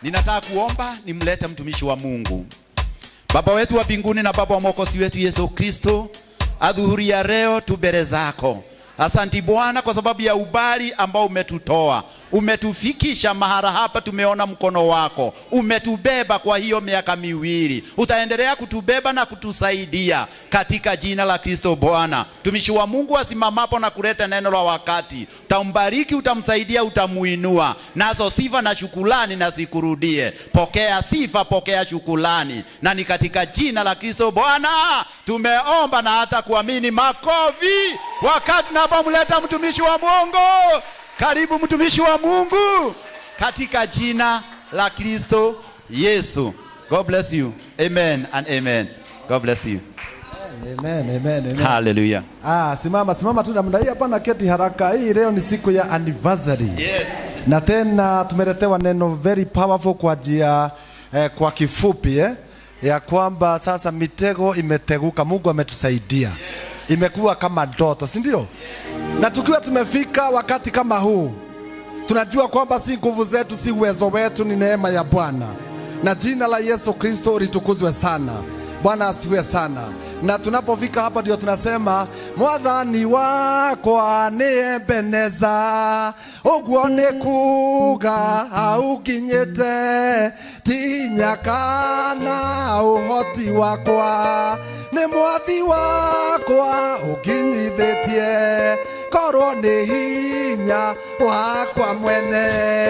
Ninataka kuomba nimlete mtumishi wa Mungu. Baba wetu wa mbinguni na Baba wa mwokozi wetu Yesu Kristo, adhuhuri ya leo tu mbele zako. Asanti Bwana kwa sababu ya ubali ambao umetutoa, umetufikisha mahala hapa, tumeona mkono wako, umetubeba kwa hiyo miaka miwili, utaendelea kutubeba na kutusaidia katika jina la Kristo. Bwana, mtumishi wa Mungu asimamapo na kuleta neno la wakati, utambariki, utamsaidia, utamuinua, nazo sifa na shukulani na zikurudie. Pokea sifa, pokea shukulani, na ni katika jina la Kristo Bwana tumeomba na hata kuamini. Makofi wakati tunapomleta mtumishi wa Mungu. Karibu mtumishi wa Mungu katika jina la Kristo Yesu. God bless you. Amen and amen. God bless you. Amen, amen, amen. Hallelujah. Ah, simama simama tu namna hii hapana keti haraka. Hii leo ni siku ya anniversary. Yes. Na tena tumeletewa neno very powerful kwa njia eh, kwa kifupi eh, ya kwamba sasa mitego imeteguka, Mungu ametusaidia. Imekuwa kama ndoto, si ndio? Na tukiwa tumefika wakati kama huu, tunajua kwamba si nguvu zetu, si uwezo wetu, ni neema ya Bwana, na jina la Yesu Kristo litukuzwe sana. Bwana asifiwe sana. Na tunapofika hapa ndio tunasema mwathani wakwa nĩ Ebeneza, ũguo nĩ kuga aukinyĩte tinya kana ũhoti wakwa nĩ mwathi wakwa ũkinyithĩtie korwo nĩ hinya wakwa mwene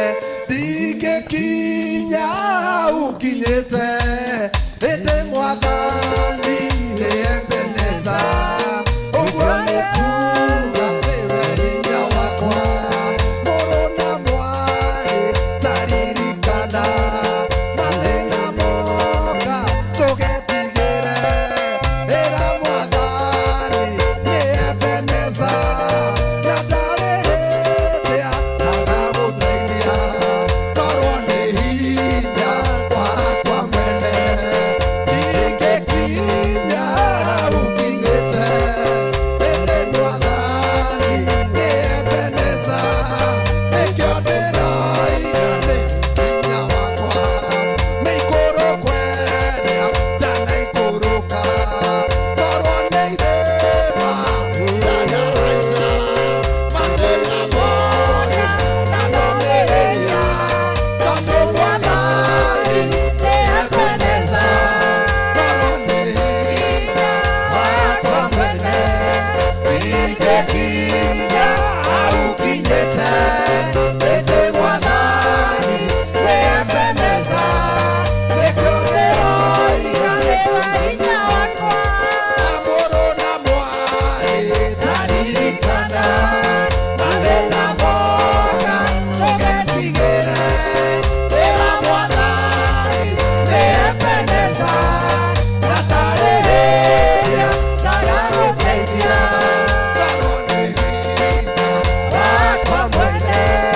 ndingĩkinya ukinyĩte ĩndĩ mwathani nĩ Ebeneza ũguo nĩ kuga nĩwe hinya wakwa mũrũ na mwarĩ taririkana mathĩna moka tũgetigĩre ĩra mwathani nĩ Ebeneza na ndarĩ hĩndĩ atagagũteithia korwo nĩ hinya wakwa mwene ndingĩkinya ukinyĩte ĩndĩ mwathani nĩ Ebeneza nĩkĩo ndĩroiga nĩ hinya wakwa nĩikũrũkweria ndanaikũrũka korwo nĩ irĩma ndanahaica mathĩna mothe ndanomĩrĩria tondũ mwathani nĩ Ebeneza korwo nĩ hinya wakwa mwene ndingĩkinya aukinyĩte ĩndĩ mwathani nĩ Ebeneza nĩkĩo ndĩroiga nĩ hinya wakwa mũrũ na mwarĩ taririkana mathĩna moka tũgetigĩre ĩra mwathani nĩ Ebeneza na tarĩ hĩndĩ ndagagũteithia korwo nĩ hinya wakwa mwene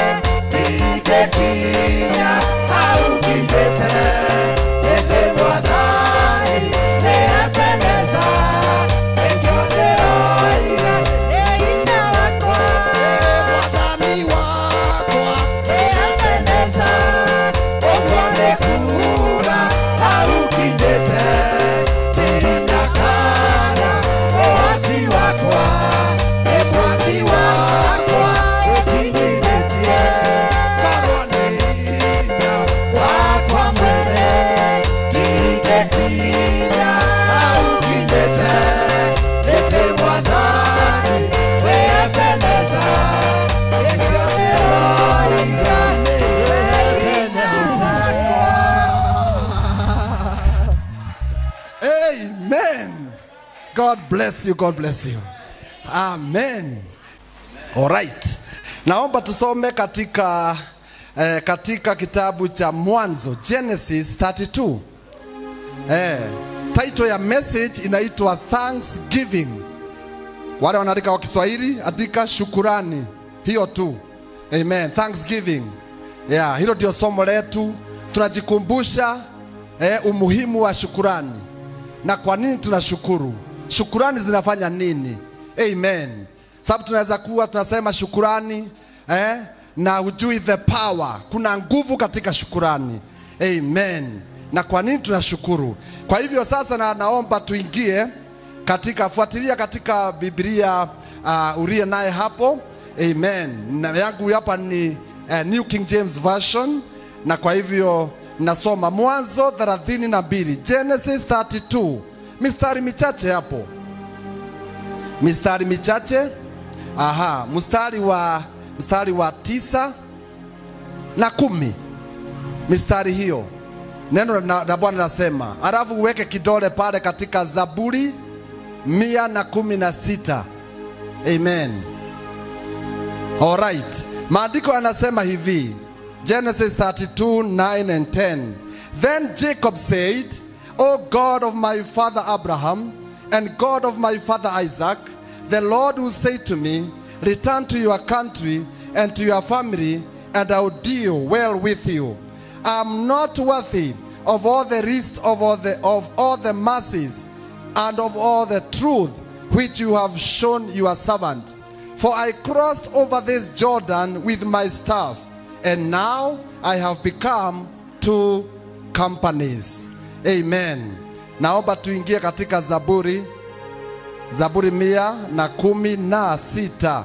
ndingĩkinya aukinyĩte ĩndĩ mwathani nĩ Ebeneza nĩkĩo ndĩroiga nĩ hinya wakwa mwathani wakwa nĩ Ebeneza ũguo nĩ kuga aukinyĩte tinya kana ũhoti wakwa nĩ mwathi wakwa ũkinyithĩtie korwo nĩ hinya wakwa mwene ndingĩkinya aukinyĩte ĩndĩ mwathani nĩ Ebeneza nĩkĩo ndĩroiga nĩ hinya wakwa Amen. God bless you. God bless you. Amen. All right. Naomba tusome katika eh, katika kitabu cha Mwanzo Genesis 32. Eh, title ya message inaitwa Thanksgiving. Wale wanaandika kwa Kiswahili andika shukurani, hiyo tu. Amen. Thanksgiving. Yeah, hilo ndio somo letu. Tunajikumbusha eh, umuhimu wa shukurani na kwa nini tunashukuru. Shukurani zinafanya nini? Amen. Sababu tunaweza kuwa tunasema shukurani eh, na hujui the power. Kuna nguvu katika shukurani. amen na kwa nini tunashukuru kwa hivyo sasa na, naomba tuingie katika fuatilia katika biblia uh, urie naye hapo amen na yangu hapa ni uh, new king james version na kwa hivyo nasoma mwanzo 32 genesis 32 mistari michache hapo mistari michache aha mstari wa mstari wa tisa na kumi mistari hiyo neno la la bwana nasema alafu uweke kidole pale katika zaburi mia na kumi na sita amen alright maandiko yanasema hivi genesis 32 9 and 10 then jacob said o god of my father abraham and god of my father isaac the lord who said to me return to your country and to your family and i'll deal well with you i'm not worthy of all the rest of all the, of all the mercies and of all the truth which you have shown your servant. For I crossed over this Jordan with my staff, and now I have become two companies. Amen. Naomba tuingie katika Zaburi, Zaburi mia na kumi na sita.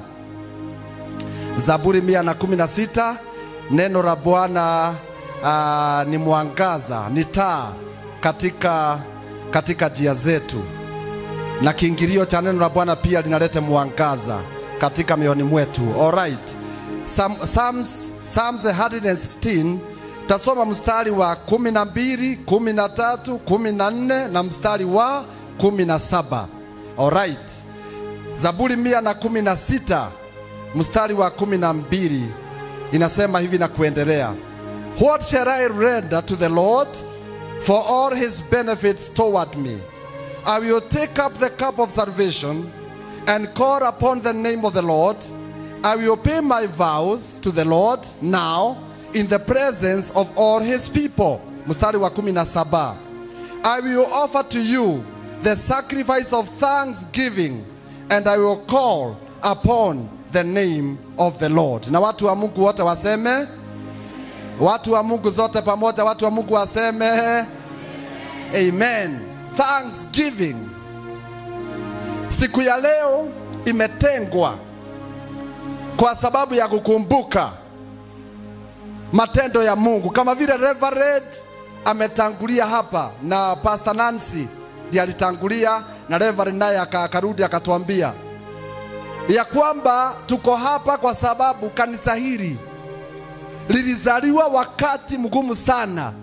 Zaburi mia na kumi na sita. Neno la Bwana uh, ni mwangaza, ni taa katika katika njia zetu, na kiingilio cha neno la Bwana pia linaleta mwangaza katika mioyoni mwetu. Alright. Psalm, Psalms, Psalms 116 tasoma mstari wa 12, 13, 14 na mstari wa 17. Alright. Zaburi mia na kumi na sita mstari wa kumi na mbili inasema hivi na kuendelea. What shall I render to the Lord for all his benefits toward me? I will take up the cup of salvation and call upon the name of the Lord. I will pay my vows to the Lord now in the presence of all his people. Mstari wa kumi na saba. I will offer to you the sacrifice of thanksgiving and I will call upon the name of the Lord. Na watu wa Mungu wote waseme, watu wa Mungu zote pamoja, watu wa Mungu waseme amen. Thanksgiving. Siku ya leo imetengwa kwa sababu ya kukumbuka matendo ya Mungu, kama vile Reverend ametangulia hapa na Pastor Nancy ndiye alitangulia na Reverend naye aka- akarudi akatuambia ya kwamba tuko hapa kwa sababu kanisa hili lilizaliwa wakati mgumu sana,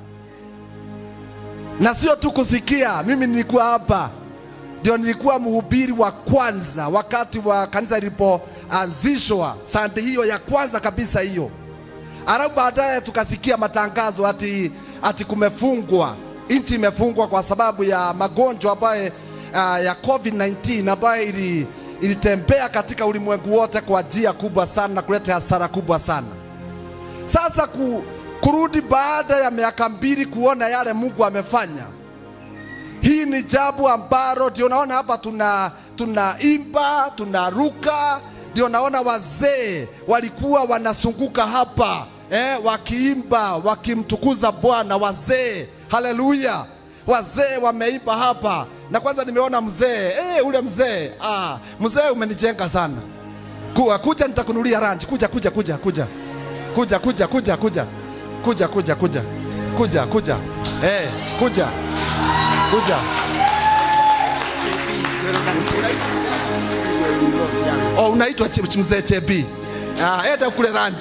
na sio tu kusikia. Mimi nilikuwa hapa, ndio nilikuwa mhubiri wa kwanza wakati wa kanisa lilipoanzishwa, sande hiyo ya kwanza kabisa hiyo. Alafu baadaye tukasikia matangazo ati, ati kumefungwa, nchi imefungwa kwa sababu ya magonjwa ambayo uh, ya COVID-19 ambayo ili, ilitembea katika ulimwengu wote kwa njia kubwa sana na kuleta hasara kubwa sana. Sasa ku, kurudi baada ya miaka mbili kuona yale Mungu amefanya, hii ni jambo ambalo ndio naona hapa tuna tunaimba tunaruka, ndio naona wazee walikuwa wanazunguka hapa eh, wakiimba wakimtukuza Bwana. Wazee, haleluya! Wazee wameimba hapa, na kwanza nimeona mzee eh, ule mzee ah, mzee umenijenga sana. Kuwa, kuja nitakunulia ranch. Kuja kuja kuja kuja kuja kuja kuja kuja kuja kuja kuja kuja kuja eh, kuja kuja Oh, unaitwa Ch- Ch- mzee Chebi. Ah, enda kule ranch.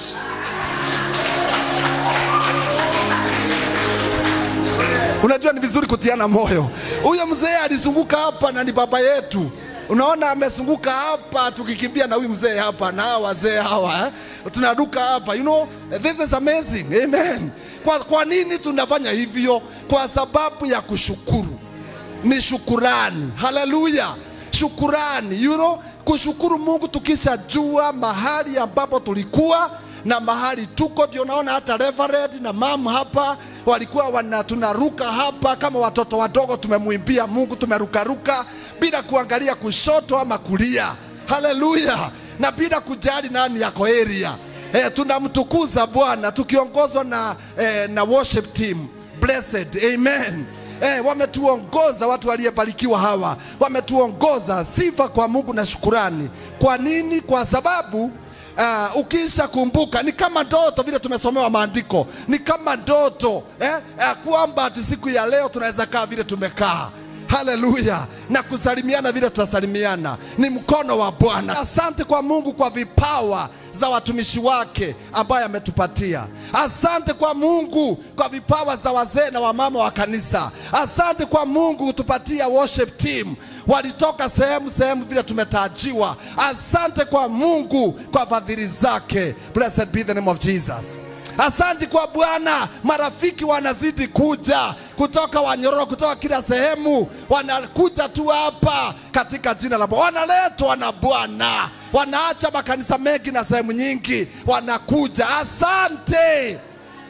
Unajua ni vizuri kutiana moyo. Huyo mzee alizunguka hapa na ni baba yetu. Unaona amezunguka hapa tukikimbia na huyu mzee hapa na hawa wazee hawa eh? Tunaruka hapa. You know, this is amazing. Amen. Kwa, kwa nini tunafanya hivyo? Kwa sababu ya kushukuru ni shukurani. Haleluya, shukurani. You know, kushukuru Mungu tukishajua mahali ambapo tulikuwa na mahali tuko. Ndio naona hata Reverend na mam hapa walikuwa wana tunaruka hapa kama watoto wadogo, tumemwimbia Mungu, tumerukaruka bila kuangalia kushoto ama kulia. Haleluya, na bila kujali nani yako area. Eh, tunamtukuza Bwana tukiongozwa na, eh, na worship team blessed amen Eh, wametuongoza watu waliyebarikiwa hawa, wametuongoza. Sifa kwa Mungu na shukurani. Kwa nini? Kwa sababu uh, ukiisha kumbuka ni kama ndoto vile tumesomewa maandiko, ni kama ndoto eh, eh, kwamba ati siku ya leo tunaweza kaa vile tumekaa haleluya na kusalimiana vile tutasalimiana ni mkono wa bwana asante kwa mungu kwa vipawa za watumishi wake ambaye ametupatia asante kwa mungu kwa vipawa za wazee na wamama wa kanisa asante kwa mungu kutupatia worship team walitoka sehemu sehemu vile tumetajiwa asante kwa mungu kwa fadhili zake blessed be the name of jesus Asante kwa Bwana, marafiki wanazidi kuja kutoka Wanyororo, kutoka kila sehemu, wanakuja tu hapa katika jina la Bwana, wanaletwa na Bwana, wanaacha makanisa mengi na sehemu nyingi, wanakuja. Asante,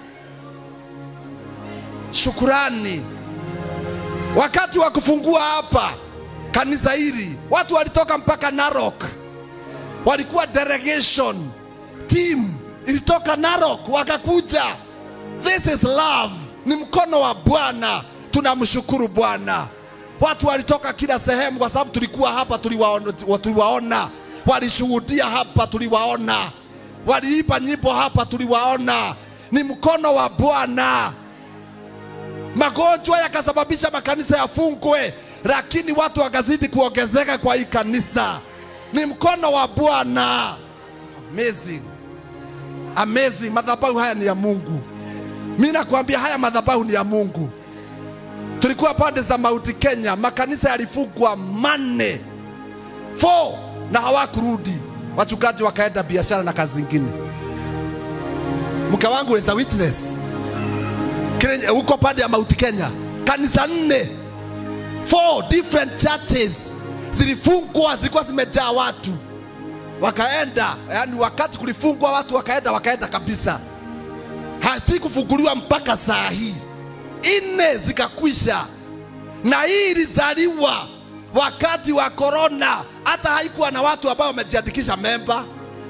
shukurani. Wakati wa kufungua hapa kanisa hili, watu walitoka mpaka Narok, walikuwa delegation team ilitoka Narok wakakuja. This is love, ni mkono wa Bwana. Tunamshukuru Bwana. Watu walitoka kila sehemu, kwa sababu tulikuwa hapa, tuliwaona, tuliwaona. Walishuhudia hapa, tuliwaona. Waliimba nyimbo hapa, tuliwaona. Ni mkono wa Bwana. Magonjwa yakasababisha makanisa yafungwe, lakini watu wakazidi kuongezeka kwa hii kanisa. Ni mkono wa Bwana. Amazing amazing. Madhabahu haya ni ya Mungu. Mimi nakwambia haya madhabahu ni ya Mungu. Tulikuwa pande za Mauti Kenya, makanisa yalifungwa manne four na hawakurudi, wachungaji wakaenda biashara na kazi zingine. Mke wangu is a witness Kenya, huko pande ya Mauti Kenya, kanisa nne four different churches zilifungwa, zilikuwa zimejaa watu wakaenda yani, wakati kulifungwa watu wakaenda, wakaenda kabisa, hazikufunguliwa mpaka saa hii, nne zikakwisha, na hii ilizaliwa wakati wa korona. Hata haikuwa na watu ambao wamejiandikisha memba,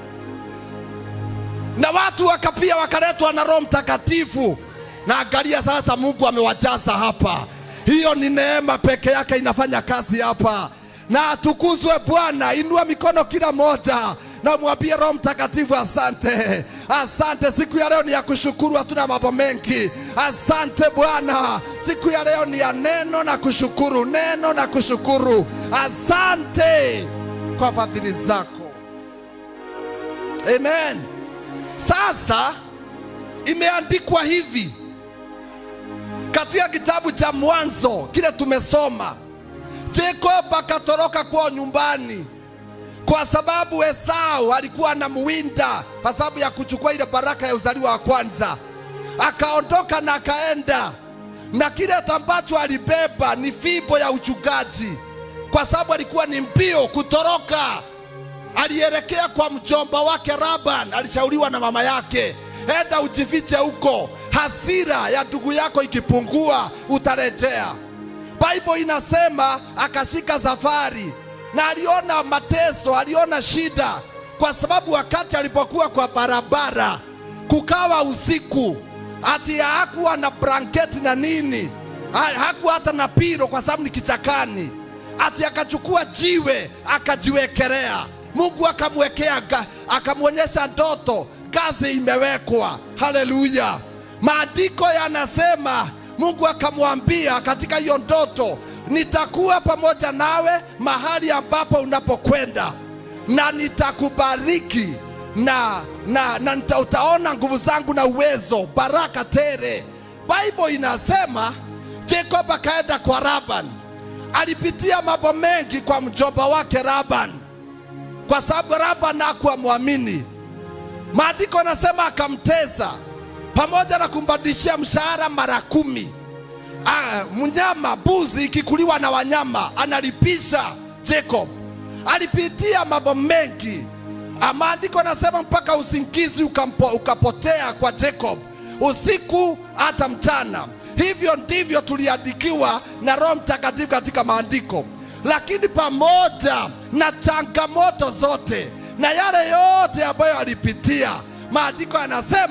na watu wakapia wakaletwa na Roho Mtakatifu, na angalia sasa, Mungu amewajaza hapa. Hiyo ni neema peke yake inafanya kazi hapa na atukuzwe Bwana. Inua mikono kila moja na mwambie Roho Mtakatifu, asante, asante. Siku ya leo ni ya kushukuru, hatuna mambo mengi. Asante Bwana, siku ya leo ni ya neno na kushukuru, neno na kushukuru. Asante kwa fadhili zako, amen. Sasa imeandikwa hivi katika kitabu cha Mwanzo kile tumesoma Jacob akatoroka kwao nyumbani kwa sababu Esau alikuwa anamuwinda kwa sababu ya kuchukua ile baraka ya uzaliwa wa kwanza. Akaondoka na akaenda na kile ambacho alibeba ni fimbo ya uchungaji, kwa sababu alikuwa ni mbio kutoroka. Alielekea kwa mjomba wake Laban, alishauriwa na mama yake, enda ujifiche huko, hasira ya ndugu yako ikipungua utarejea. Bible inasema akashika safari na aliona mateso, aliona shida, kwa sababu wakati alipokuwa kwa barabara kukawa usiku, ati hakuwa na blanketi na nini, ha- hakuwa hata na piro kwa sababu ni kichakani, ati akachukua jiwe akajiwekelea. Mungu akamwekea, ga- akamwonyesha ndoto, ngazi imewekwa. Haleluya! Maandiko yanasema Mungu akamwambia katika hiyo ndoto, nitakuwa pamoja nawe mahali ambapo unapokwenda na nitakubariki na, na, na nita, utaona nguvu zangu na uwezo, baraka tele. Bible inasema Jacob akaenda kwa Laban, alipitia mambo mengi kwa mjomba wake Laban, kwa sababu Laban hakuwa mwamini. Maandiko nasema akamtesa pamoja na kumbadilishia mshahara mara kumi. Ah, mnyama mbuzi ikikuliwa na wanyama analipisha. Jacob alipitia mambo mengi. Ah, Maandiko nasema mpaka usingizi ukampo, ukapotea kwa Jacob usiku hata mchana. Hivyo ndivyo tuliandikiwa na Roho Mtakatifu katika maandiko. Lakini pamoja na changamoto zote na yale yote ambayo alipitia, maandiko yanasema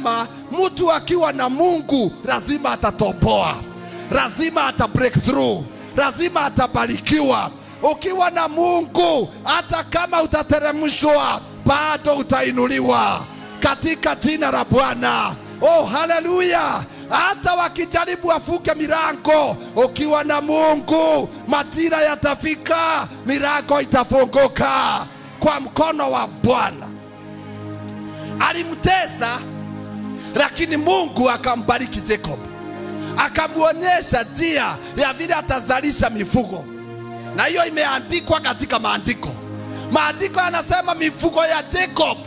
mtu akiwa na mungu lazima atatoboa lazima ata break through lazima atabarikiwa ukiwa na mungu hata kama utateremshwa bado utainuliwa katika jina la bwana oh haleluya hata wakijaribu wafuke milango ukiwa na mungu matira yatafika milango itafunguka kwa mkono wa bwana alimtesa lakini mungu akambariki jacob akamwonyesha njia ya vile atazalisha mifugo na hiyo imeandikwa katika maandiko maandiko yanasema mifugo ya jacob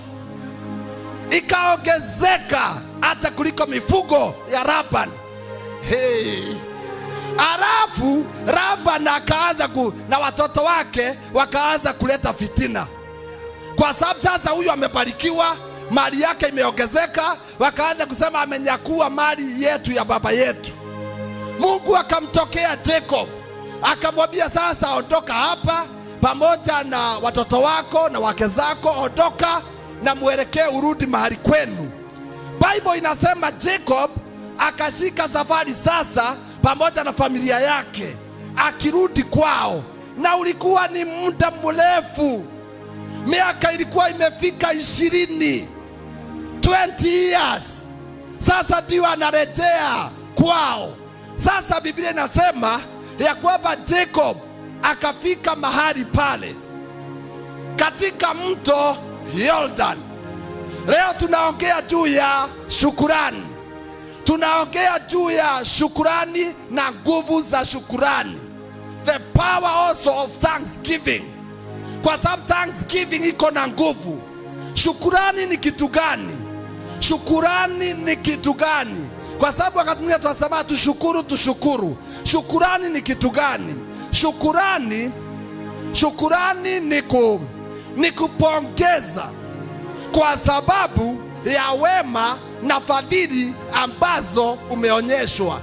ikaongezeka hata kuliko mifugo ya Laban. Hey. Alafu Laban akaanza ku, na watoto wake wakaanza kuleta fitina, kwa sababu sasa huyu amebarikiwa, mali yake imeongezeka, wakaanza kusema amenyakua mali yetu ya baba yetu. Mungu akamtokea Jacob akamwambia, sasa ondoka hapa pamoja na watoto wako na wake zako, ondoka na mwelekee urudi mahali kwenu. Bible inasema Jacob akashika safari sasa pamoja na familia yake akirudi kwao, na ulikuwa ni muda mrefu, miaka ilikuwa imefika ishirini 20 years. Sasa ndio anarejea kwao. Sasa Biblia inasema ya kwamba Jacob akafika mahali pale katika mto Yordan. Leo tunaongea juu ya shukurani, tunaongea juu ya shukurani na nguvu za shukurani, the power also of thanksgiving, kwa sababu thanksgiving iko na nguvu. Shukurani ni kitu gani? Shukurani ni kitu gani? Kwa sababu wakati mwingine tunasema tushukuru, tushukuru. Shukurani ni kitu gani? Shukurani, shukurani ni ku, ni kupongeza kwa sababu ya wema na fadhili ambazo umeonyeshwa.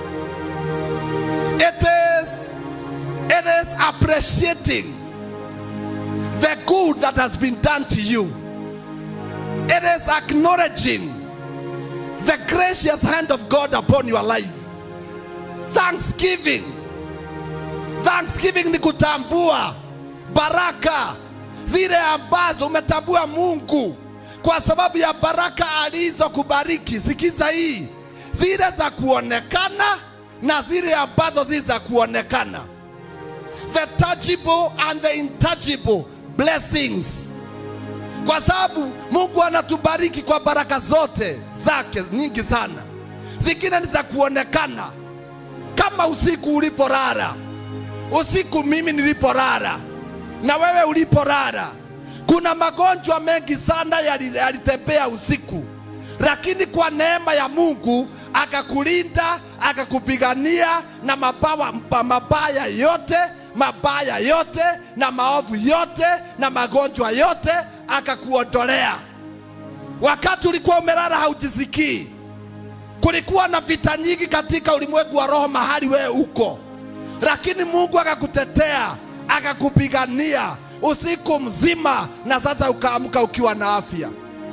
It is, it is appreciating the good that has been done to you. It is acknowledging the gracious hand of God upon your life. Thanksgiving. Thanksgiving ni kutambua baraka zile ambazo umetambua Mungu kwa sababu ya baraka alizokubariki. Sikiza hii, zile za kuonekana na zile ambazo si za kuonekana, the tangible and the intangible blessings, kwa sababu Mungu anatubariki kwa baraka zote zake nyingi sana. Zingine ni za kuonekana, kama usiku ulipolala, usiku mimi nilipolala na wewe ulipolala. Kuna magonjwa mengi sana yali- yalitembea usiku, lakini kwa neema ya Mungu akakulinda, akakupigania na mabawa, mpa- mabaya yote mabaya yote na maovu yote na magonjwa yote akakuondolea. Wakati ulikuwa umelala haujisikii, kulikuwa na vita nyingi katika ulimwengu wa roho mahali wewe uko, lakini Mungu akakutetea akakupigania usiku mzima, na sasa ukaamka ukiwa na afya.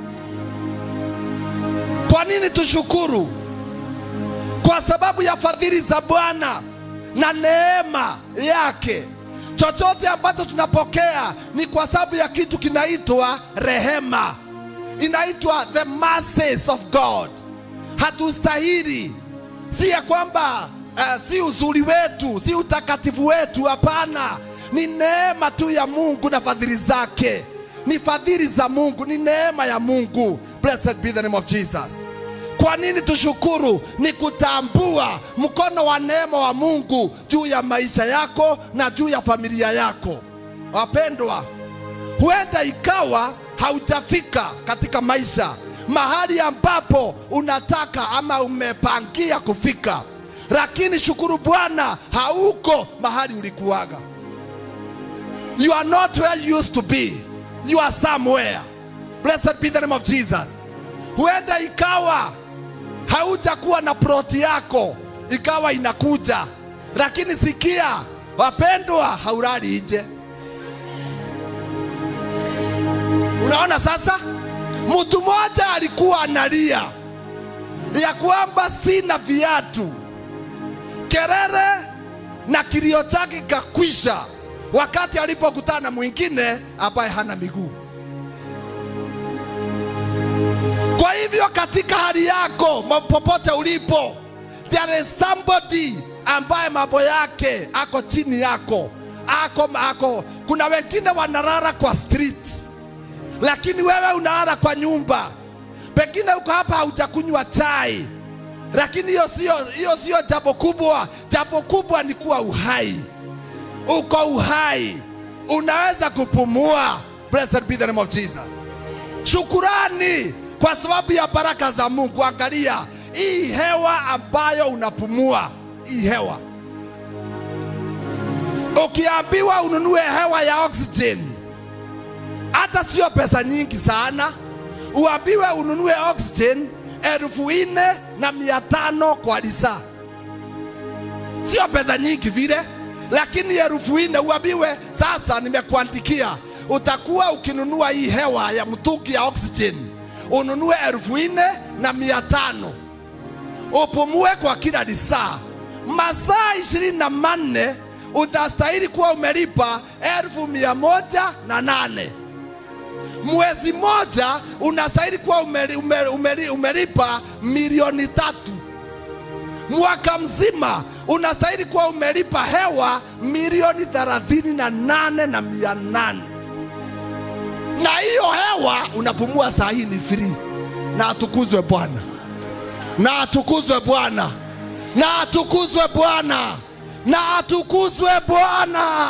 Kwa nini tushukuru? Kwa sababu ya fadhili za Bwana na neema yake. Chochote ambacho tunapokea ni kwa sababu ya kitu kinaitwa rehema, inaitwa the mercies of God. Hatustahili, si ya kwamba uh, si uzuri wetu, si utakatifu wetu. Hapana, ni neema tu ya Mungu na fadhili zake, ni fadhili za Mungu, ni neema ya Mungu. Blessed be the name of Jesus. Kwa nini tushukuru? Ni kutambua mkono wa neema wa Mungu juu ya maisha yako na juu ya familia yako. Wapendwa, huenda ikawa haujafika katika maisha mahali ambapo unataka ama umepangia kufika, lakini shukuru Bwana, hauko mahali ulikuwaga. You are not where you used to be. You are somewhere. Blessed be the name of Jesus. Huenda ikawa haujakuwa na ploti yako ikawa inakuja, lakini sikia wapendwa, haulali nje. Unaona sasa, mtu mmoja alikuwa analia ya kwamba sina viatu kerere na kilio chake kakwisha wakati alipokutana na mwingine ambaye hana miguu kwa hivyo katika hali yako ma- popote ulipo there is somebody ambaye mambo yake ako chini yako ako, ako kuna wengine wanalala kwa street lakini wewe unalala kwa nyumba pengine uko hapa haujakunywa chai lakini hiyo sio hiyo sio jambo kubwa jambo kubwa ni kuwa uhai uko uhai unaweza kupumua blessed be the name of jesus shukurani kwa sababu ya baraka za mungu angalia hii hewa ambayo unapumua hii hewa ukiambiwa ununue hewa ya oxygen hata sio pesa nyingi sana uambiwe ununue oxygen elfu nne na mia tano kwa lisaa sio pesa nyingi vile lakini elfu nne uambiwe sasa nimekuandikia utakuwa ukinunua hii hewa ya mtungi ya oxygen ununue elfu nne na mia tano upumue kwa kila lisaa masaa ishirini na manne utastahili kuwa umelipa elfu mia moja na nane mwezi moja unastahili kuwa umeli, umeli, umeli, umelipa milioni tatu mwaka mzima unastahili kuwa umelipa hewa milioni thelathini na nane na mia nane na hiyo hewa unapumua saa hii ni free na atukuzwe bwana na atukuzwe bwana na atukuzwe bwana na atukuzwe bwana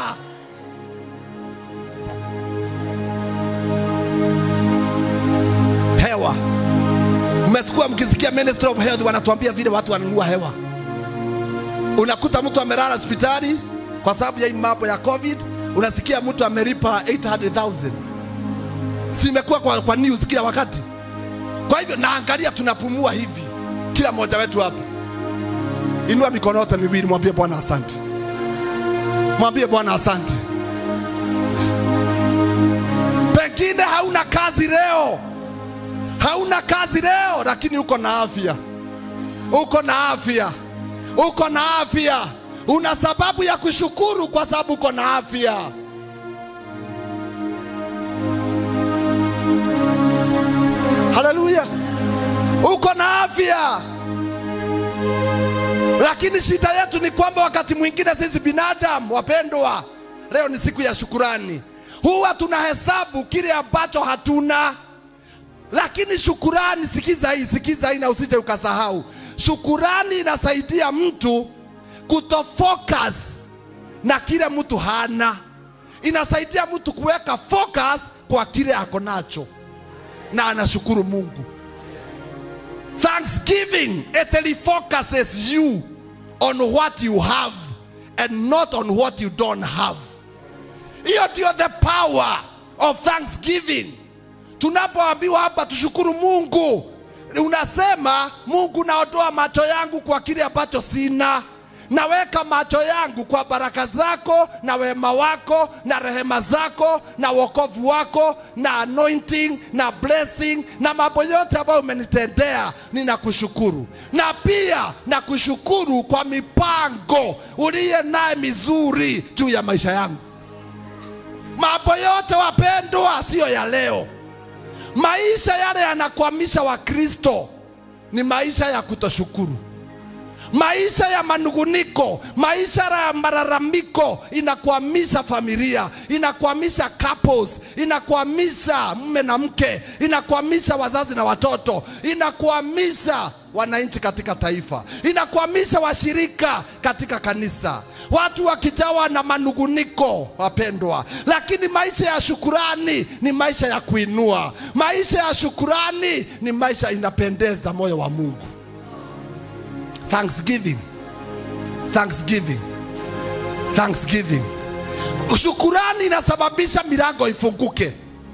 hewa mmesikia mkisikia ministry of health wanatuambia vile watu wanunua hewa unakuta mtu amelala hospitali kwa sababu ya hii mambo ya covid unasikia mtu amelipa 800000 si imekuwa kwa, kwa news kila wakati kwa hivyo naangalia tunapumua hivi kila mmoja wetu hapa inua mikono yote miwili mwambie bwana asante mwambie bwana asante pengine hauna kazi leo hauna kazi leo lakini uko na afya uko na afya uko na afya una sababu ya kushukuru kwa sababu uko na afya haleluya uko na afya lakini shida yetu ni kwamba wakati mwingine sisi binadamu wapendwa leo ni siku ya shukurani huwa tunahesabu kile ambacho hatuna lakini shukurani sikiza hii sikiza hii na usije ukasahau shukurani inasaidia mtu kutofocus na kile mtu hana inasaidia mtu kuweka focus kwa kile ako nacho na anashukuru mungu thanksgiving it refocuses you on what you have and not on what you don't have hiyo ndio the power of thanksgiving tunapoambiwa hapa tushukuru mungu unasema mungu naondoa macho yangu kwa kile ambacho sina naweka macho yangu kwa baraka zako na wema wako na rehema zako na wokovu wako na anointing na blessing na mambo yote ambayo umenitendea ninakushukuru na pia nakushukuru kwa mipango uliye naye mizuri juu ya maisha yangu mambo yote wapendwa siyo ya leo maisha yale yanakwamisha wakristo ni maisha ya kutoshukuru maisha ya manunguniko maisha ya malalamiko inakwamisha familia inakwamisha couples inakwamisha mume na mke inakwamisha wazazi na watoto inakwamisha wananchi katika taifa inakwamisha washirika katika kanisa watu wakijawa na manunguniko wapendwa lakini maisha ya shukurani ni maisha ya kuinua maisha ya shukurani ni maisha inapendeza moyo wa mungu thanksgiving thanksgiving thanksgiving shukurani inasababisha milango ifunguke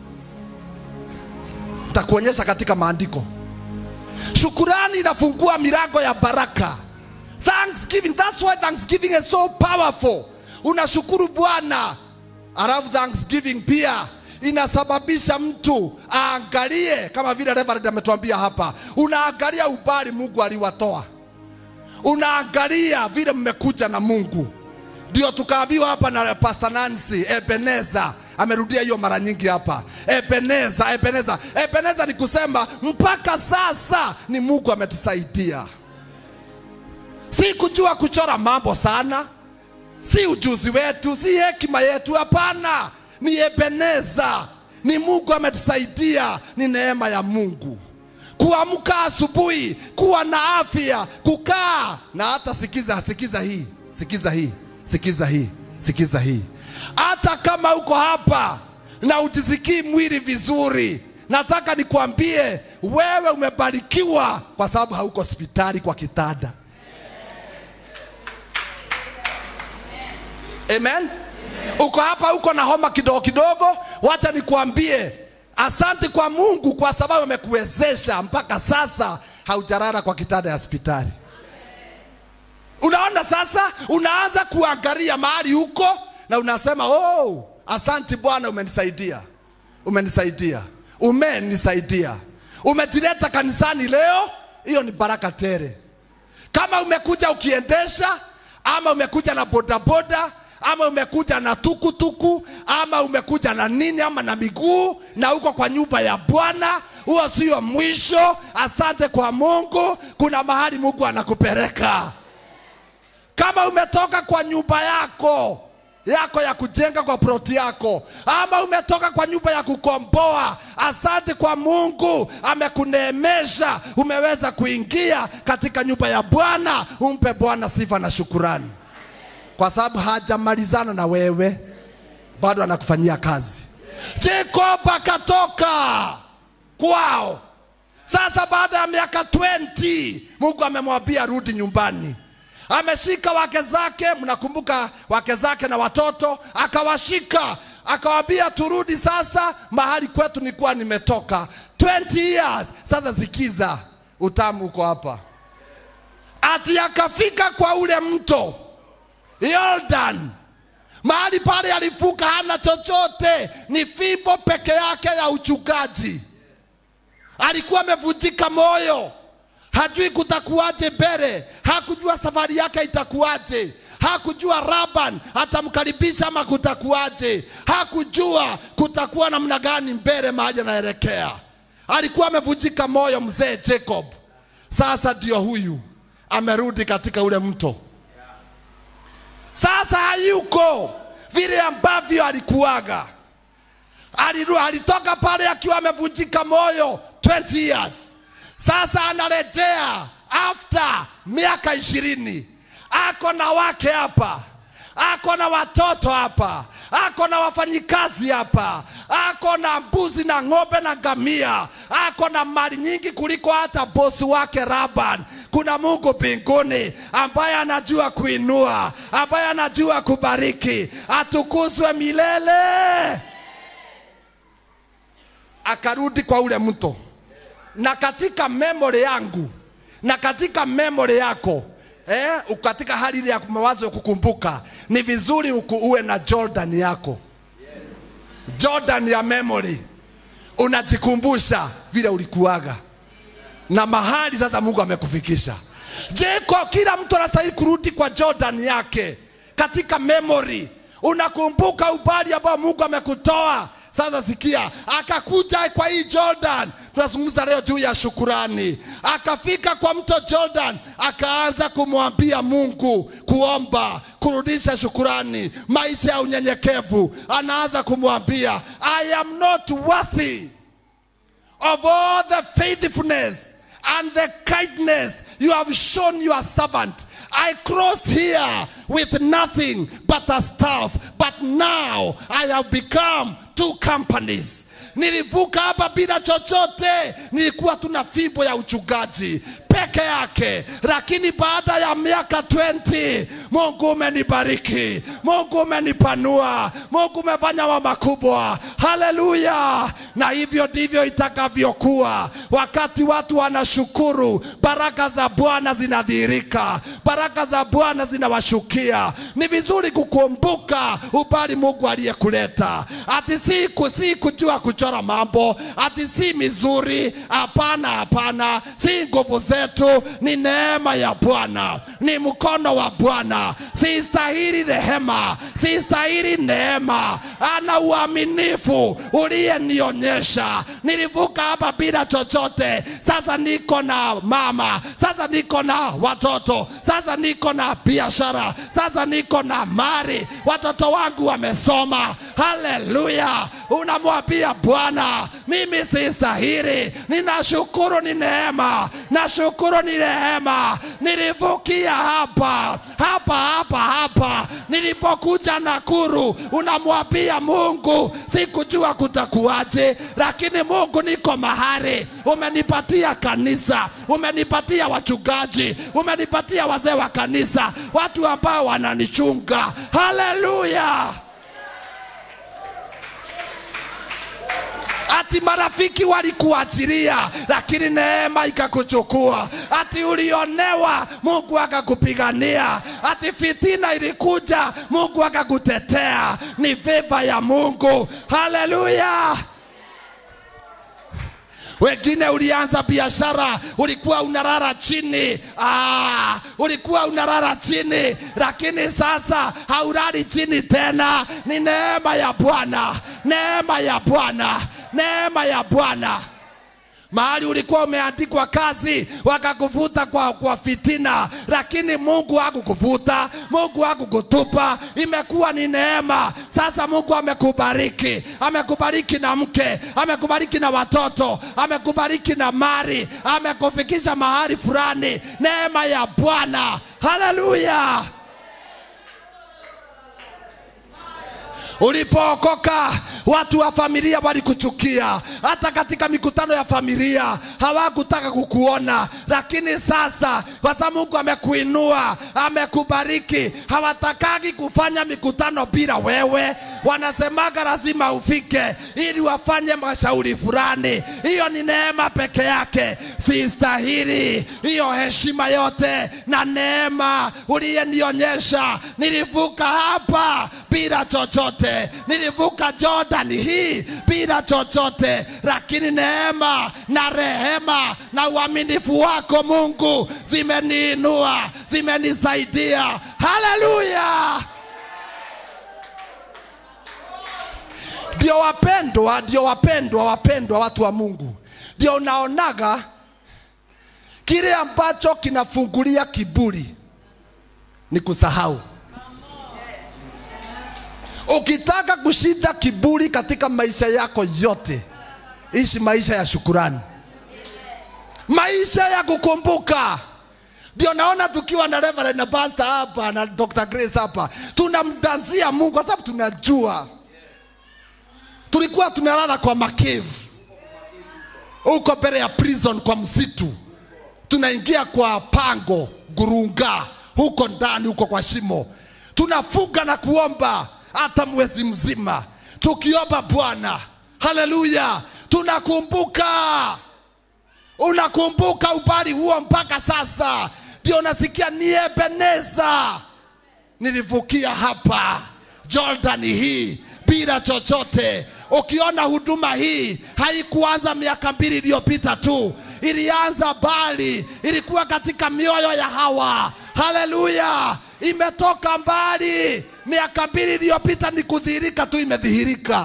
takuonyesha katika maandiko shukurani inafungua milango ya baraka thanksgiving that's why thanksgiving is so powerful unashukuru bwana alafu thanksgiving pia inasababisha mtu aangalie kama vile Reverend ametuambia hapa, unaangalia ubali Mungu aliwatoa, unaangalia vile mmekuja na Mungu. Ndio tukaambiwa hapa na Pastor Nancy Ebeneza amerudia hiyo mara nyingi hapa. Ebeneza, Ebeneza, Ebeneza ni kusema mpaka sasa ni Mungu ametusaidia, si kujua kuchora mambo sana, si ujuzi wetu, si hekima yetu, hapana. Ni Ebeneza, ni Mungu ametusaidia, ni neema ya Mungu kuamka asubuhi, kuwa na afya, kukaa na hata sikiza, sikiza hii, sikiza hii, sikiza hii, sikiza hii. Hata kama uko hapa na ujisikii mwili vizuri, nataka nikwambie wewe umebarikiwa kwa sababu hauko hospitali kwa kitanda. Amen. Uko hapa uko na homa kidogo kidogo, wacha nikwambie asante kwa Mungu kwa sababu amekuwezesha mpaka sasa haujarara kwa kitanda ya hospitali. Unaona sasa, unaanza kuangalia mahali huko na unasema oh, asante Bwana, umenisaidia, umenisaidia, umenisaidia, umejileta kanisani leo. Hiyo ni baraka tele. Kama umekuja ukiendesha ama umekuja na bodaboda ama umekuja na tukutuku ama umekuja na nini ama na miguu na uko kwa nyumba ya Bwana, huo sio mwisho. Asante kwa Mungu, kuna mahali Mungu anakupeleka. Kama umetoka kwa nyumba yako yako ya kujenga kwa ploti yako, ama umetoka kwa nyumba ya kukomboa, asante kwa Mungu, amekuneemesha umeweza kuingia katika nyumba ya Bwana. Umpe Bwana sifa na shukurani, kwa sababu hajamalizana na wewe, bado anakufanyia kazi. Jacob akatoka kwao. Sasa baada ya miaka 20 Mungu amemwambia rudi nyumbani ameshika wake zake, mnakumbuka wake zake na watoto, akawashika akawambia, turudi sasa mahali kwetu nilikuwa nimetoka 20 years. Sasa sikiza, utamu uko hapa. Ati akafika kwa ule mto Yordan, mahali pale alifuka, hana chochote, ni fimbo peke yake ya uchungaji. Alikuwa amevunjika moyo hajui kutakuwaje mbele, hakujua safari yake itakuwaje, hakujua Laban atamkaribisha ama kutakuwaje, hakujua kutakuwa namna gani mbele mahali anaelekea. Alikuwa amevunjika moyo mzee Jacob. Sasa ndio huyu amerudi katika ule mto, sasa hayuko vile ambavyo alikuwaga. Aliru, alitoka pale akiwa amevunjika moyo 20 years sasa anarejea after miaka ishirini, ako na wake hapa, ako na watoto hapa, ako na wafanyikazi hapa, ako na mbuzi na ng'ombe na ngamia, ako na mali nyingi kuliko hata bosi wake Laban. Kuna Mungu mbinguni ambaye anajua kuinua, ambaye anajua kubariki, atukuzwe milele. Akarudi kwa ule mto na katika memory yangu na katika memory yako eh, katika hali ile ya mawazo ya kukumbuka, ni vizuri uku, uwe na Jordan yako, Jordan ya memory, unajikumbusha vile ulikuwaga na mahali sasa Mungu amekufikisha. Je, kwa kila mtu anastahili kurudi kwa Jordan yake katika memory, unakumbuka ubali ambao Mungu amekutoa. Sasa sikia, akakuja kwa hii Jordan. Tunazungumza leo juu ya shukurani. Akafika kwa mto Jordan, akaanza kumwambia Mungu, kuomba, kurudisha shukurani, maisha ya unyenyekevu. Anaanza kumwambia I am not worthy of all the faithfulness and the kindness you have shown your servant. I crossed here with nothing but a staff, but now I have become two companies. Nilivuka hapa bila chochote, nilikuwa tuna fimbo ya uchungaji peke yake, lakini baada ya miaka 20 mungu umenibariki mungu umenipanua mungu umefanya wa makubwa haleluya na hivyo ndivyo itakavyokuwa wakati watu wanashukuru baraka za bwana zinadhihirika baraka za bwana zinawashukia ni vizuri kukumbuka ubali mungu aliyekuleta ati si, ku- si kujua kuchora mambo ati si mizuri hapana hapana si nguvu zetu ni neema ya bwana ni mkono wa bwana sistahili rehema sistahili neema ana uaminifu uliyenionyesha nilivuka hapa bila chochote sasa niko na mama sasa niko na watoto sasa niko na biashara sasa niko na mali watoto wangu wamesoma haleluya unamwambia bwana mimi sistahili ninashukuru ni neema nashukuru ni rehema nilivukia hapa hapa hapa hapa nilipokuja nakuru unamwambia mungu sikujua kutakuwaje lakini mungu niko mahali umenipatia kanisa umenipatia wachungaji umenipatia wazee wa kanisa watu ambao wananichunga haleluya ati marafiki walikuachilia lakini neema ikakuchukua ati ulionewa mungu akakupigania ati fitina ilikuja mungu akakutetea ni veva ya mungu haleluya wengine ulianza biashara ulikuwa unarara chini ah, ulikuwa unarara chini lakini sasa haurari chini tena ni neema ya bwana neema ya bwana neema ya bwana mahali ulikuwa umeandikwa kazi wakakuvuta kwa, kwa fitina lakini mungu hakukuvuta mungu hakukutupa imekuwa ni neema sasa mungu amekubariki amekubariki na mke amekubariki na watoto amekubariki na mari amekufikisha mahali fulani neema ya bwana haleluya ulipookoka watu wa familia walikuchukia hata katika mikutano ya familia hawakutaka kukuona lakini sasa kwa sababu mungu amekuinua amekubariki hawatakagi kufanya mikutano bila wewe wanasemaga lazima ufike ili wafanye mashauri fulani hiyo ni neema peke yake sistahili hiyo heshima yote na neema uliyenionyesha nilivuka hapa bila chochote nilivuka jordan hii bila chochote lakini neema na rehema na uaminifu wako mungu zimeniinua zimenisaidia haleluya ndio wapendwa ndio wapendwa wapendwa watu wa mungu ndio unaonaga kile ambacho kinafungulia kiburi ni kusahau ukitaka kushinda kiburi katika maisha yako yote ishi maisha ya shukurani maisha ya kukumbuka ndio naona tukiwa na Reverend na pastor hapa na Dr. Grace hapa tunamdanzia Mungu kwa sababu tunajua tulikuwa tunalala kwa makevu huko mbele ya prison kwa msitu tunaingia kwa pango gurunga huko ndani huko kwa shimo tunafunga na kuomba hata mwezi mzima tukiomba bwana haleluya tunakumbuka unakumbuka ubali huo mpaka sasa ndio unasikia ni ebeneza nilivukia hapa jordan hii bila chochote ukiona huduma hii haikuanza miaka mbili iliyopita tu ilianza mbali ilikuwa katika mioyo ya hawa haleluya imetoka mbali miaka mbili iliyopita ni kudhihirika tu imedhihirika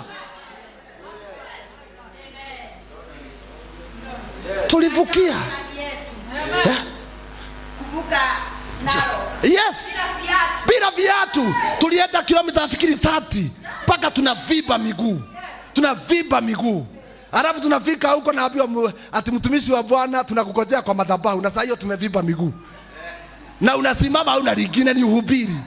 tulivukia Eh? Kumbuka nao. yes Bila viatu. bila viatu tulienda kilomita nafikiri 30 mpaka tunavimba miguu tunavimba miguu alafu tunafika huko naambiwa mu- ati mtumishi wa bwana tunakukojea kwa madhabahu na saa hiyo tumevimba miguu na unasimama hauna lingine ni uhubiri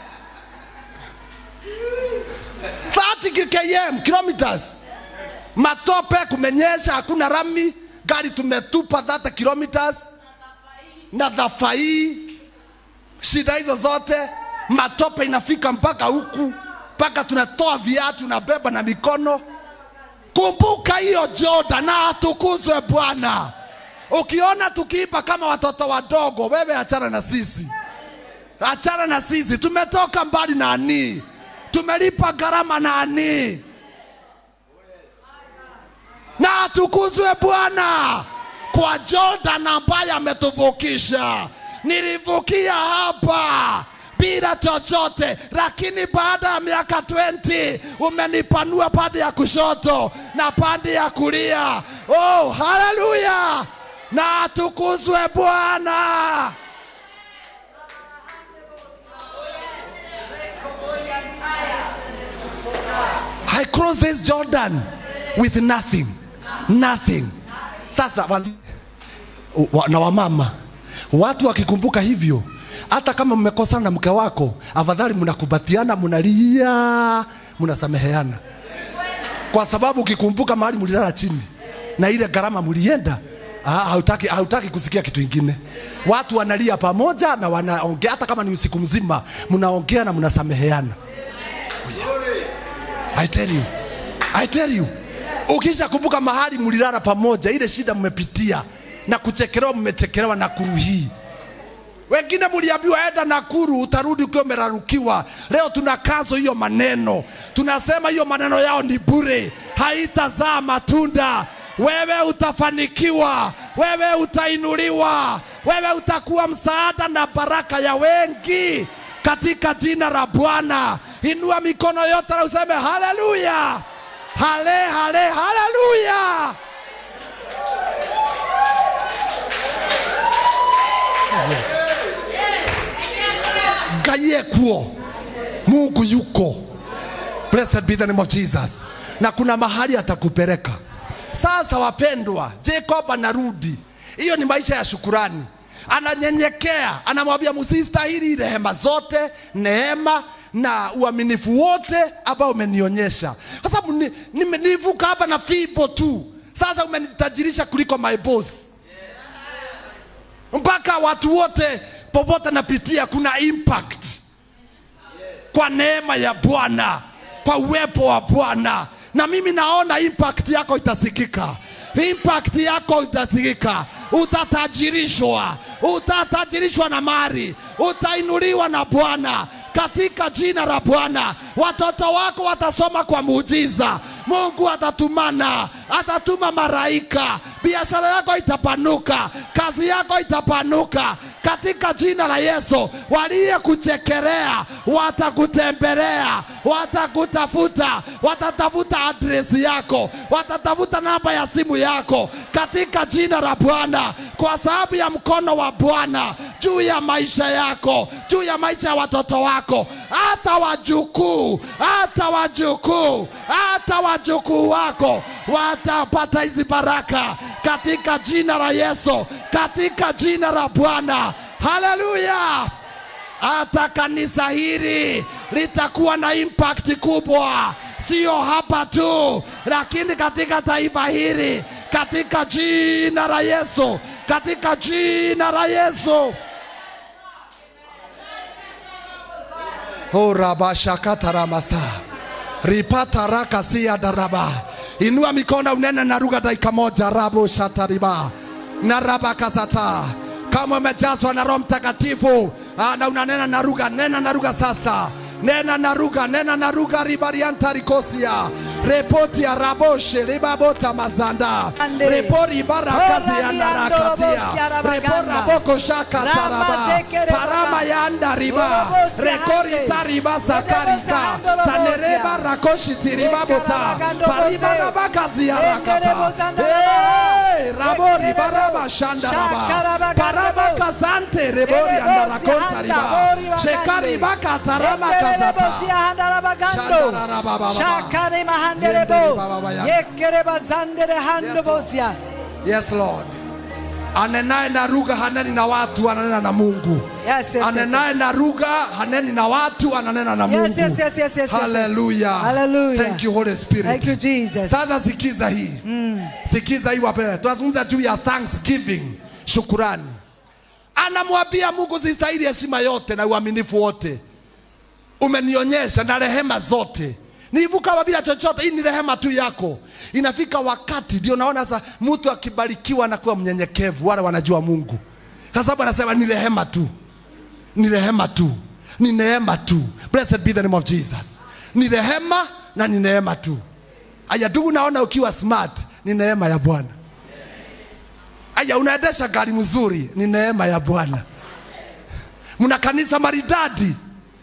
30 km kilometers matope kumenyesha hakuna rami gari tumetupa 30 kilometers na dhafai shida hizo zote matope inafika mpaka huku mpaka tunatoa viatu na beba na mikono kumbuka hiyo jordan na atukuzwe bwana ukiona tukiipa kama watoto wadogo wewe achana na sisi achana na sisi tumetoka mbali na anii tumelipa gharama na anii na atukuzwe bwana kwa jordan ambaye ametuvukisha nilivukia hapa bila chochote lakini baada ya miaka 20 umenipanua pande ya kushoto na pande ya kulia oh haleluya na atukuzwe bwana I crossed this Jordan with nothing. Nothing. Sasa wazi, wa, na wamama watu wakikumbuka hivyo, hata kama mmekosana na mke wako, afadhali mnakubatiana, mnalia, mnasameheana, kwa sababu ukikumbuka mahali mlilala chini na ile gharama mlienda, ah, hautaki, hautaki kusikia kitu ingine. Watu wanalia pamoja na wanaongea, hata kama ni usiku mzima, mnaongea na mnasameheana. I tell you, I tell you, ukisha kumbuka mahali mlilala pamoja, ile shida mmepitia na kuchekelewa, mmechekelewa Nakuru hii. Wengine mliambiwa enda Nakuru, utarudi ukiwa umerarukiwa. Leo tunakazo hiyo maneno, tunasema hiyo maneno yao ni bure, haitazaa matunda. Wewe utafanikiwa, wewe utainuliwa, wewe utakuwa msaada na baraka ya wengi katika jina la Bwana. Inua mikono yote na useme haleluya, hale hale, haleluya. Yes. Ngai ekuo, Mungu yuko. Blessed be the name of Jesus. Na kuna mahali atakupeleka. Sasa wapendwa, Jacob anarudi. Hiyo ni maisha ya shukurani. Ananyenyekea, anamwambia msistahili rehema zote, neema na uaminifu wote ambao umenionyesha, kwa sababu ni- nime- nilivuka hapa na fibo tu. Sasa umenitajirisha kuliko my boss mpaka watu wote popote napitia kuna impact kwa neema ya Bwana, kwa uwepo wa Bwana, na mimi naona impact yako itasikika, impact yako itasikika, utatajirishwa, utatajirishwa na mali, utainuliwa na Bwana katika jina la Bwana. Watoto wako watasoma kwa muujiza, Mungu atatumana, atatuma maraika, biashara yako itapanuka, kazi yako itapanuka katika jina la Yesu. Waliyekuchekelea watakutembelea, watakutafuta, watatafuta adresi yako, watatafuta namba ya simu yako katika jina la Bwana, kwa sababu ya mkono wa Bwana juu ya maisha yako, juu ya maisha ya watoto wako, hata wajukuu, hata wajukuu, hata wajukuu wako watapata hizi baraka katika jina la Yesu, katika jina la Bwana. Haleluya! hata kanisa hili litakuwa na impact kubwa, sio hapa tu, lakini katika taifa hili, katika jina la Yesu, katika jina la Yesu. orabashakataramasa ripatarakasia daraba inua mikono unene na lugha dakika moja rabo shatariba na rabakasata kama umejazwa na roho mtakatifu ah, na unanena na lugha nena na lugha sasa nena na lugha nena na lugha ribarianta rikosia repoti ya raboshe ribabota mazanda Ande. repori barakazi ya narakatia Oradiando repora boko shaka taraba Ramazekere parama baba. ya andariba Orobosi rekori ande. tariba sakarika Orobosi tanereba ande. rakoshi tiribabota Ekarabagando pariba bose. rabakazi ya rakata Engerebozanda Hey, rabori Ekerebo. baraba shandaraba Shakarabagando. paraba kasante rebori Erebosi andarakonta anda, riba bori bagande. shekari baka tarama kazata Engerebosi ahandarabagando. Shandarabababa. Shakare mahanderebo. Yendere bababa ya. Yekereba zandere handobosia. yes lord anenaye na lugha haneni na watu ananena na mungu Yes, yes, yes. anenaye na lugha haneni na watu ananena na mungu Yes, yes, yes, yes, yes, yes. haleluya Hallelujah. thank you holy spirit Thank you, Jesus. sasa sikiza hii sikiza hii wapendwa tunazungumza juu ya thanksgiving shukurani anamwambia mungu zistahili heshima yote na uaminifu wote umenionyesha na rehema zote nilivuka bila chochote hii ni rehema tu yako inafika wakati ndio naona sasa mtu akibarikiwa anakuwa mnyenyekevu wale wanajua mungu kwa sababu anasema ni rehema tu ni rehema tu ni neema tu blessed be the name of jesus ni rehema na ni neema tu aya ndugu naona ukiwa smart ni neema ya bwana aya unaendesha gari mzuri ni neema ya bwana mna kanisa maridadi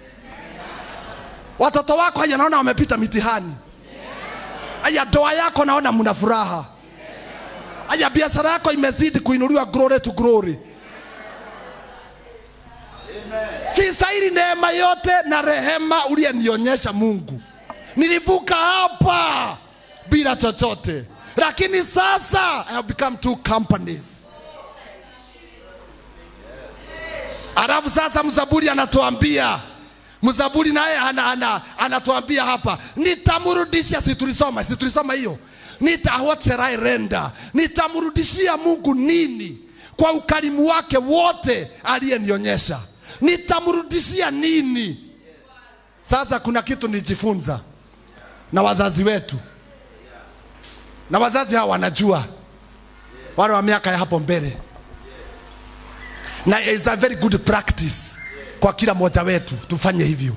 watoto wako haya naona wamepita mitihani haya ndoa yako naona mna furaha haya biashara yako imezidi kuinuliwa glory to glory sistahili neema yote na rehema uliyenionyesha mungu nilivuka hapa bila chochote lakini sasa I have become two companies alafu sasa mzaburi anatuambia mzaburi naye ana, ana, anatuambia hapa nitamrudishia si tulisoma si tulisoma hiyo nita what shall I render nitamrudishia mungu nini kwa ukarimu wake wote aliyenionyesha nitamrudishia nini sasa kuna kitu nijifunza na wazazi wetu na wazazi hawa wanajua wale wa miaka ya hapo mbele na is a very good practice kwa kila mmoja wetu tufanye hivyo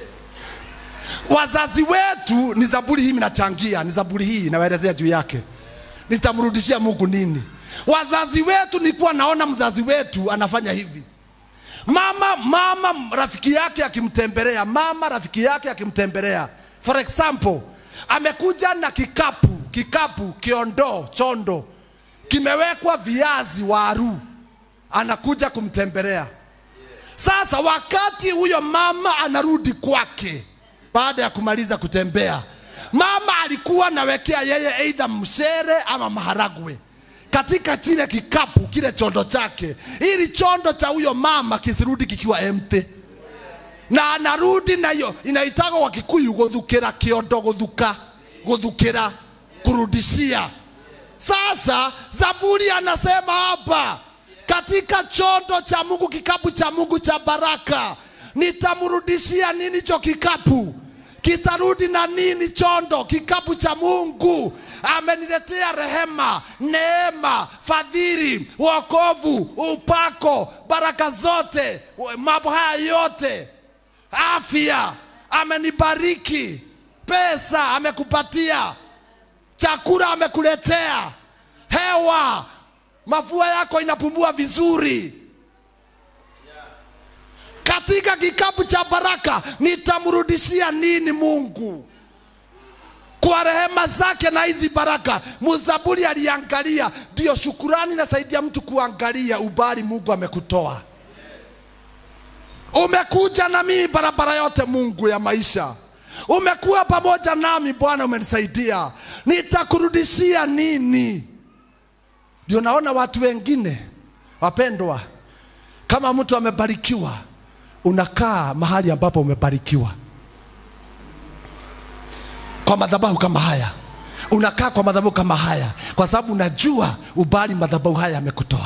wazazi wetu ni zaburi hii minachangia ni zaburi hii nawaelezea juu yake nitamrudishia mungu nini wazazi wetu nilikuwa naona mzazi wetu anafanya hivi mama mama rafiki yake akimtembelea mama rafiki yake akimtembelea for example amekuja na kikapu kikapu kiondoo chondo kimewekwa viazi waru anakuja kumtembelea sasa wakati huyo mama anarudi kwake baada ya kumaliza kutembea mama alikuwa anawekea yeye eidha mshere ama maharagwe katika kile kikapu kile chondo chake ili chondo cha huyo mama kisirudi kikiwa empty na anarudi nayo inaitagwo kwa kikuyu guthukira kiondo guthuka guthukira kurudishia sasa zaburi anasema hapa katika chondo cha mungu kikapu cha mungu cha baraka nitamrudishia nini cho kikapu kitarudi na nini chondo kikapu cha mungu ameniletea rehema neema fadhili wokovu upako baraka zote mambo haya yote afya amenibariki pesa amekupatia chakula amekuletea hewa mafua yako inapumua vizuri katika kikapu cha baraka nitamrudishia nini mungu kwa rehema zake na hizi baraka mzaburi aliangalia ndio shukurani nasaidia mtu kuangalia ubali mungu amekutoa umekuja na mimi barabara yote mungu ya maisha umekuwa pamoja nami bwana umenisaidia nitakurudishia nini ndio naona watu wengine wapendwa kama mtu amebarikiwa unakaa mahali ambapo umebarikiwa kwa madhabahu kama haya unakaa kwa madhabahu kama haya kwa sababu unajua ubali madhabahu haya amekutoa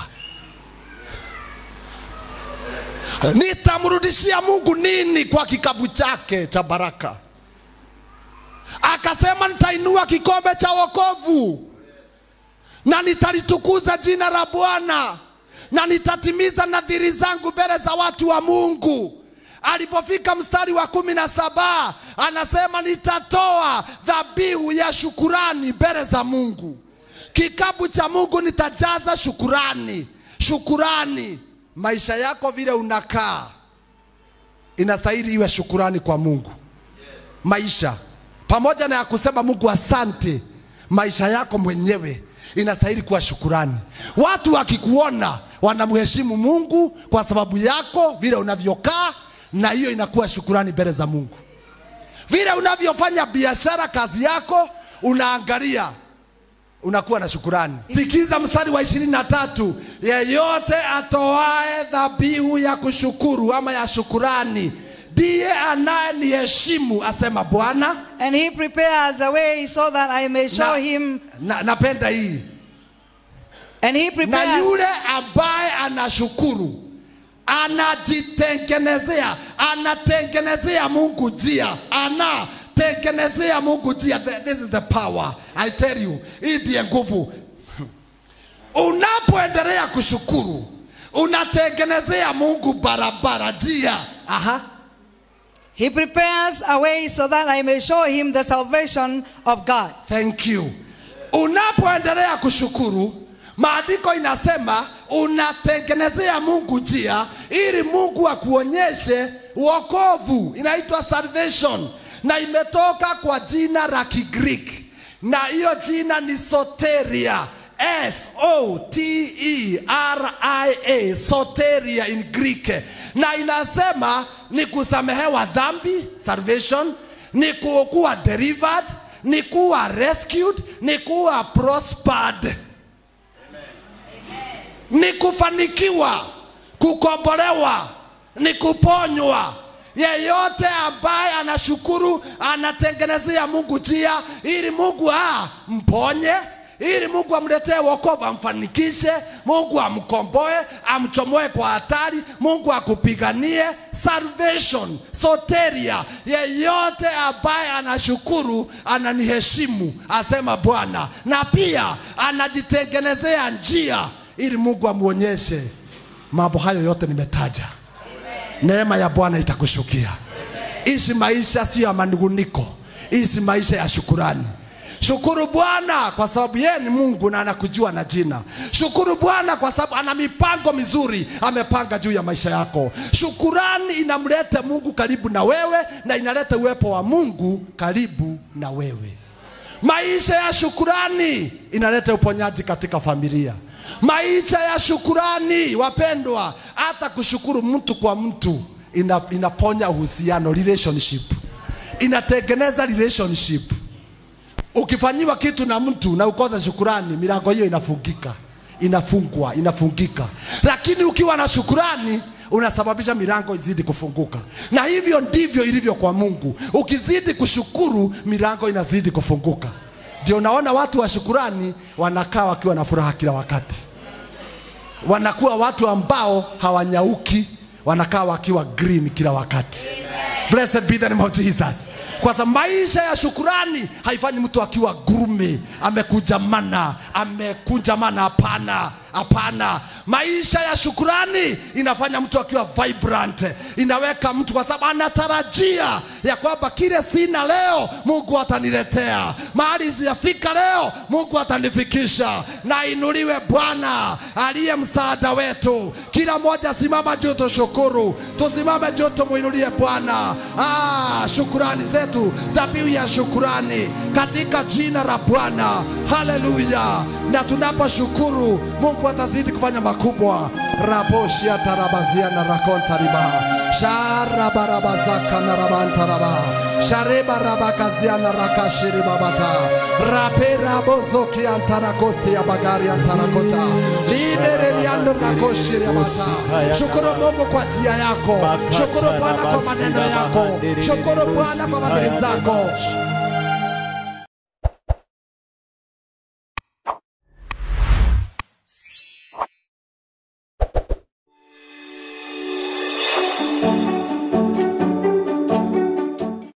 nitamrudishia mungu nini kwa kikapu chake cha baraka akasema nitainua kikombe cha wokovu na nitalitukuza jina la bwana na nitatimiza nadhiri zangu mbele za watu wa mungu alipofika mstari wa kumi na saba anasema nitatoa dhabihu ya shukurani mbele za mungu kikapu cha mungu nitajaza shukurani shukurani maisha yako vile unakaa inastahili iwe shukurani kwa mungu maisha pamoja na ya kusema mungu asante maisha yako mwenyewe inastahili kuwa shukurani watu wakikuona wanamheshimu mungu kwa sababu yako vile unavyokaa na hiyo inakuwa shukurani mbele za mungu vile unavyofanya biashara kazi yako unaangalia unakuwa na shukurani sikiza mstari wa ishirini na tatu yeyote atoae dhabihu ya kushukuru ama ya shukurani ndiye anayeniheshimu asema bwana And he prepares the way so that I may show na, him. na, napenda hii And he na prepares. yule ambaye anashukuru anajitengenezea anatengenezea mungu njia anatengenezea mungu njia Th- this is the power i tell you hii ndiye nguvu unapoendelea kushukuru unatengenezea mungu barabara njia aha He prepares a way so that I may show him the salvation of God. thank you unapoendelea kushukuru maandiko inasema unatengenezea mungu njia ili mungu akuonyeshe uokovu inaitwa salvation na imetoka kwa jina la kigreek na hiyo jina ni soteria s o t e r i a soteria in greek na inasema ni kusamehewa dhambi salvation ni ku- kuwa delivered ni kuwa rescued ni kuwa prospered ni kufanikiwa kukombolewa ni kuponywa yeyote ambaye anashukuru anatengenezea mungu njia ili mungu ah, mponye ili mungu amletee wokovu amfanikishe mungu amkomboe amchomoe kwa hatari mungu akupiganie salvation soteria yeyote ambaye anashukuru ananiheshimu asema bwana na pia anajitengenezea njia ili mungu amwonyeshe mambo hayo yote nimetaja neema ya bwana itakushukia ishi maisha sio ya manunguniko ishi maisha ya shukurani shukuru bwana kwa sababu yeye ni mungu na anakujua na jina shukuru bwana kwa sababu ana mipango mizuri amepanga juu ya maisha yako shukurani inamleta mungu karibu na wewe na inaleta uwepo wa mungu karibu na wewe maisha ya shukurani inaleta uponyaji katika familia maisha ya shukurani wapendwa hata kushukuru mtu kwa mtu ina, inaponya uhusiano relationship inatengeneza relationship ukifanyiwa kitu na mtu na ukosa shukurani milango hiyo inafungika inafungwa inafungika lakini ukiwa na shukurani unasababisha milango izidi kufunguka na hivyo ndivyo ilivyo kwa mungu ukizidi kushukuru milango inazidi kufunguka ndio unaona watu wa shukurani wanakaa wakiwa na furaha kila wakati wanakuwa watu ambao hawanyauki wanakaa wakiwa green kila wakati blessed be the name of jesus kwa sababu maisha ya shukurani haifanyi mtu akiwa gurume amekunjamana amekunjamana hapana hapana maisha ya shukurani inafanya mtu akiwa vibrant inaweka mtu kwa sababu anatarajia ya kwamba kile sina leo mungu ataniletea mahali sijafika leo mungu atanifikisha na inuliwe bwana aliye msaada wetu kila moja simama juu tushukuru tusimame juu tumwinulie bwana ah, shukurani zetu dhabihu ya shukurani katika jina la bwana haleluya na tunaposhukuru mungu atazidi kufanya makubwa raboshia tarabazia na rakontariba sharabarabazaka na rabantaraba sharebarabakazia na rakashiribabata raperabozokiantarakosti ya bagari antarakota libereliando rakoshirimata shukuru mungu kwa njia yako shukuru bwana kwa maneno yako shukuru bwana kwa madhiri zako